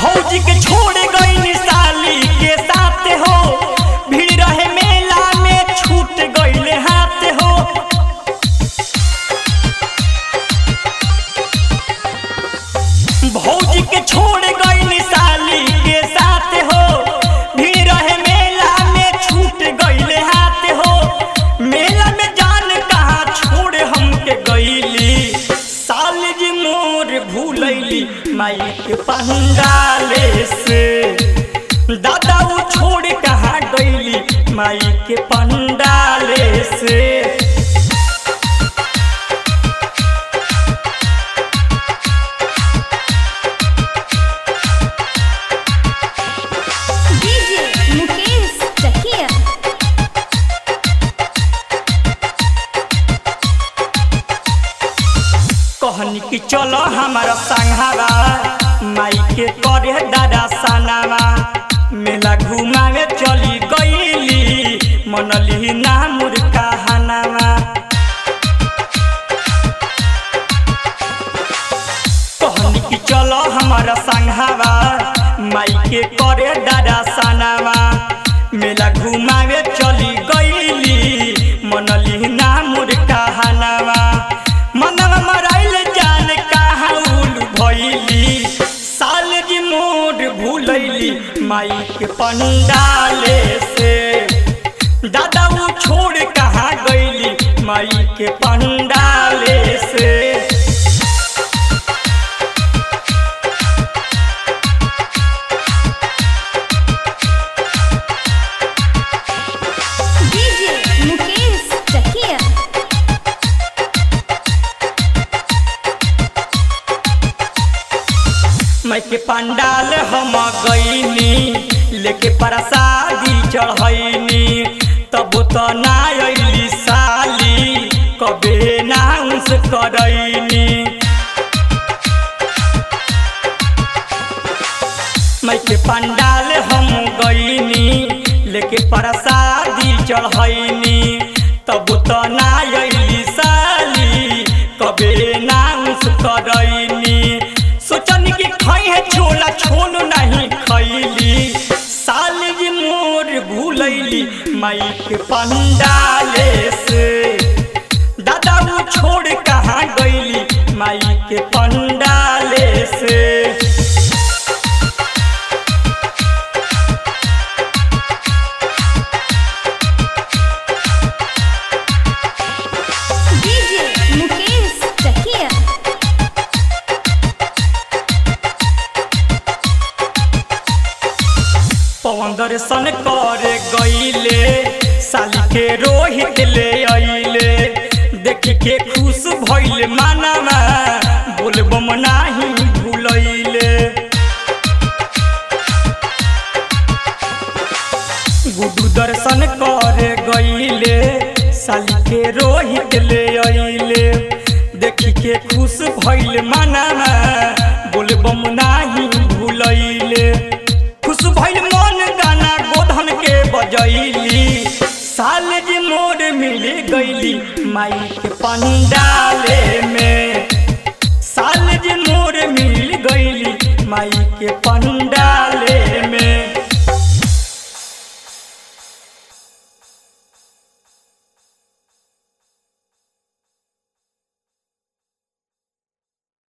भौजी के छोड़ गई साली के साथ हो भीड़ रहे मेला में छूट गईले हाथ हो भौजी के छोड़ गई साली के साथ हो भीड़ रहे मेला में छूट गईले हाथ हो मेला में जान कहाँ छोड़ हमके गईली साल जी मोर भूलैली माई के पंडाले से दादा वो छोड़ कहाँ गईली माई के पंडाले से डीजे मुकेश चकिया कहनी कि चलो हमारा संघावा माई के करे दादा सनावा मेला घुमावे चली गईली मनली ना मुर्खा हनावा कहनी कि चलो हमारा संघावा माई के करे दादा सनावा मेला घुमावे चली गईली मनली ना मुर्खा हनावा मनवा मराइल जान कहाँ उल भइली साल जी मोर भूलैली माई के पंडाले से दादा वो छोड़ कहाँ गईली माई के पंडाले से डीजे मुकेश चकिया मैं के पंडाल हम गईनी लेके प्रसादी चढ़ैनी तब तो ना अइली साली कबे नाउंस करैनी मैं के पंडाल हम गईनी लेके प्रसादी चढ़ैनी तब तो ना अइली साली कबे नाउंस करैनी सोचनी कि खई है छोला छोल नहीं खैली साल जी मोर भूलैली माई के पंडाले से दादा वो छोड़ कहाँ गईली माई के पंडाले से डीजे मुकेश चकिया पवन दर्शन करे गईले साली के रोहित ले अइले देख के खुश भइल मानवा बोलबम नाही भूलैले गुडू दर्शन करे गईले साली के रोहित ले अइले देख के खुश भइल मानवा बोलबम नाही भूलैले खुश भइल मन गाना गोधन के बजैली साल जी मोर मिल गईली माई के पंडाले में